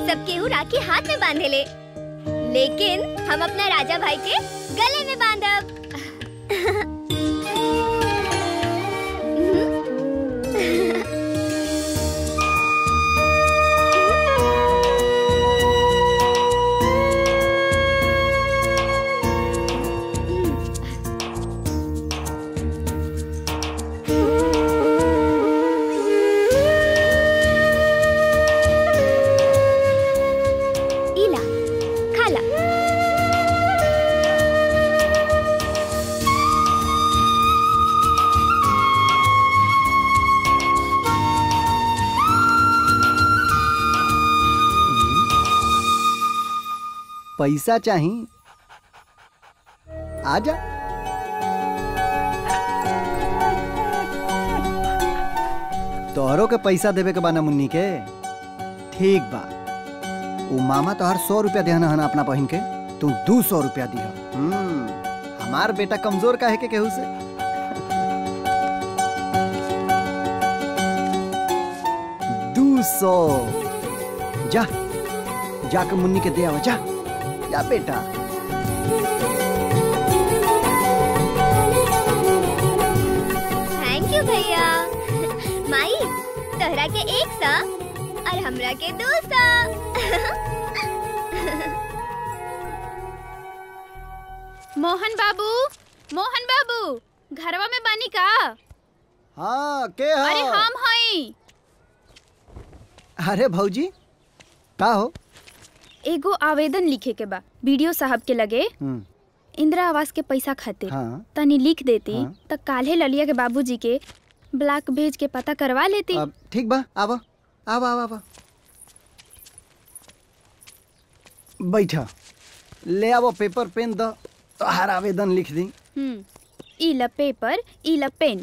सब केहू राखी हाथ में बांधे ले लेकिन हम अपना राजा भाई के गले में बांधब इला खाला पैसा चाही आजा तोहरो के पैसा देवे के बाना मुन्नी के ठीक बा उ मामा तोहर सौ रुपया देहन हन अपना बहिन के तू दू सौ रुपया दिह हम्म, हमार बेटा कमजोर काहे के केहू से दू सौ जा जाके मुन्नी के दे आवा जा जा बेटा थैंक यू भैया माई तोहरा के एक सौ और हमरा के दो सौ मोहन बाबू मोहन बाबू घरवा में बानी का हाँ के हो अरे हम हई अरे भौजी का हो एगो आवेदन लिखे के बा बीडीओ साहब के लगे हम्म, इंदिरा आवास के पैसा खातिर हाँ तनी लिख देती हाँ। त काल्हे ललिया के बाबूजी के ब्लॉक भेज के पता करवा लेती अब ठीक बा आवा आवा आवा आवा बैठा ले आवो पेपर पेन दो तोहार आवेदन लिख दी हम्म ई ल पेपर ई ल पेन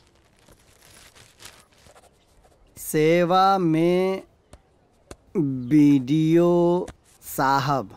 सेवा में बीडीओ साहब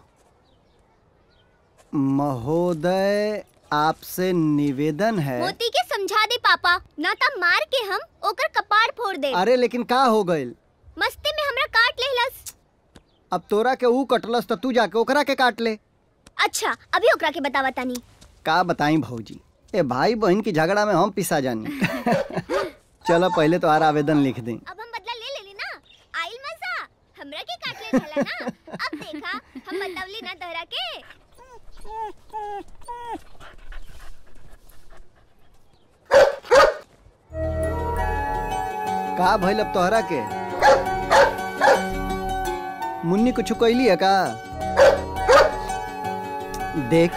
महोदय आपसे निवेदन है मोती के समझा दे पापा ना ता मार के हम ओकर कपाड़ फोड़ दे अरे लेकिन का हो गइल मस्ती में हमरा काट लेहलस अब तोरा के ऊ कटलस तो तू जाके ओकरा के काट ले अच्छा अभी ओकरा के बतावा तानी का बताई भौजी ए भाई बहन की झगड़ा में हम पिसा जानी चलो पहले तो आर आवेदन लिख दें अब हम बदला ले लेली ना आइल मजा हमरा के काट ले रहला ना अब देखा हम बतवली ना तोहरा के का भइल अब तोहरा के मुन्नी कुछ कैली है का देख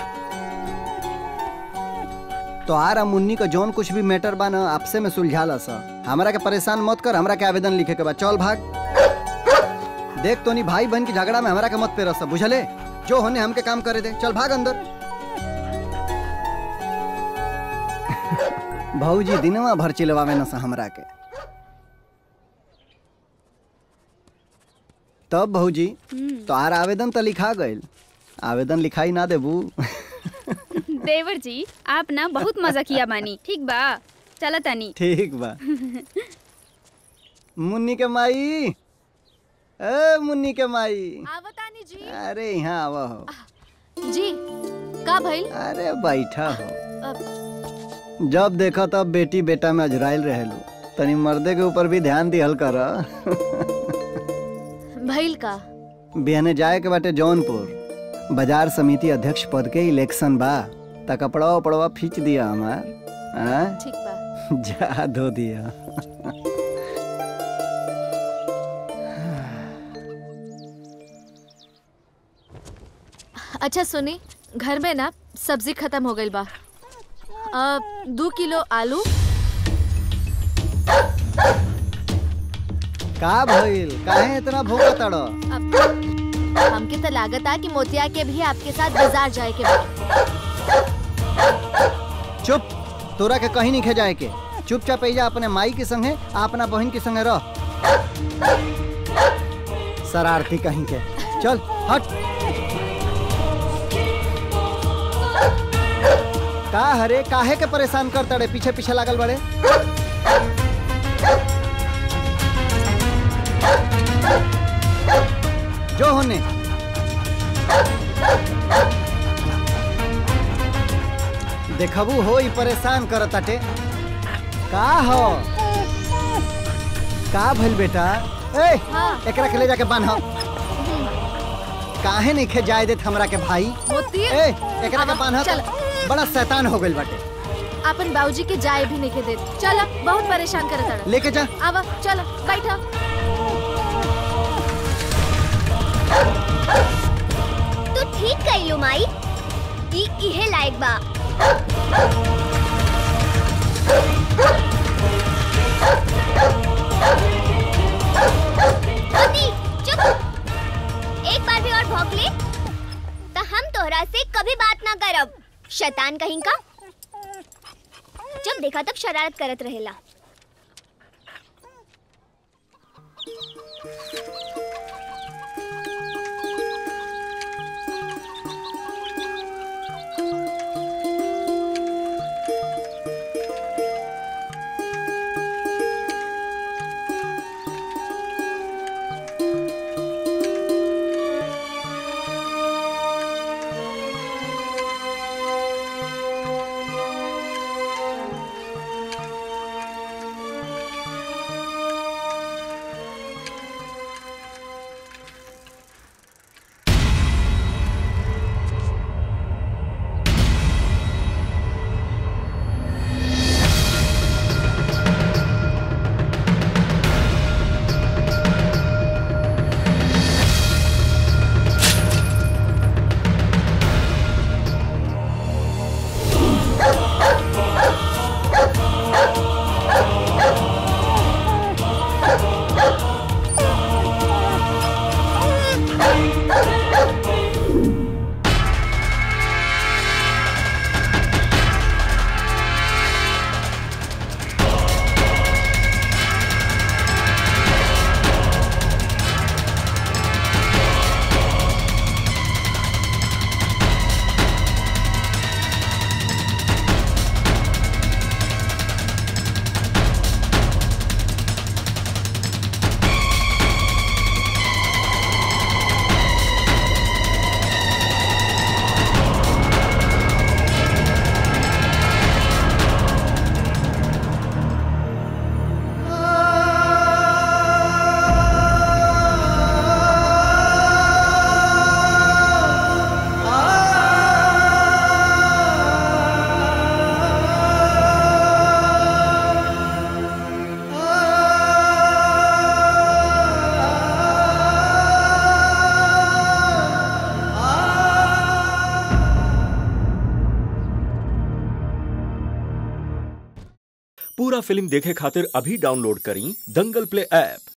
तोहार आ मुन्नी का जौन कुछ भी मैटर बा ना आपसे में सुलझाला सा हमरा के परेशान मत कर हमरा के आवेदन लिखे के बा चल भाग देख तोनी भाई बहन की झगड़ा में हमरा के मत पे रस बुझले जो होने हमके काम करे दे चल भाग अंदर भौजी दिनवा भर चिलवावे न सा हमरा के तब भौजी तोहार आवेदन तो लिखा गइल आवेदन लिखाई ना देबू देवर जी आप ना बहुत मजा किया बानी ठीक बा चला तानी ठीक बा मुन्नी के माई ए मुन्नी के माई आवतानी जी अरे यहाँ आवा हो जी का भइल अरे बैठा हो अब जब देखा तब बेटी बेटा में अजराइल रहेलू तनी मर्दे के ऊपर भी ध्यान दिहल कर भइल का बिहने जाए के बाटे जौनपुर बाजार समिति अध्यक्ष पद के इलेक्शन बा त कपड़वा उपड़वा खींच दिया हमार हाँ? ठीक बा जा धो दिया अच्छा सुनी घर में ना सब्जी खत्म हो गई बा अ, दो किलो आलू का भइल काहे इतना भूखा तड़ अब हमके तो लागत आ कि मोतिया के भी आपके साथ बाजार जाए के बा चुप तोरा के कहीं नहीं खे जाए के चुपचाप जा अपने माई के संगे आ अपना बहन के संगे रह शरारती कहीं के चल हट का हरे काहे के परेशान कर तड़े पीछे पीछे लागल बड़े जो होने देखबू हो ई परेशान कर ताटे का हो का भइल बेटा ए हाँ। एकरा के ले जाके बांध काहे नहीं खे जाए देत हमरा के भाई मोती ए एकरा के आवा, बांध चल बड़ा शैतान हो गइल बाटे अपन बाबूजी के जाए भी नहीं के देत चल बहुत परेशान करे तड़ा लेके जा आवा चल बैठा तू ठीक कइलू माई ई इहे लायक बा मोती चुप एक बार भी और भौंक ले तो हम तोहरा से कभी बात ना करब शैतान कहीं का जब देखा तब शरारत करत रहेला पूरा फिल्म देखे खातिर अभी डाउनलोड करी दंगल प्ले ऐप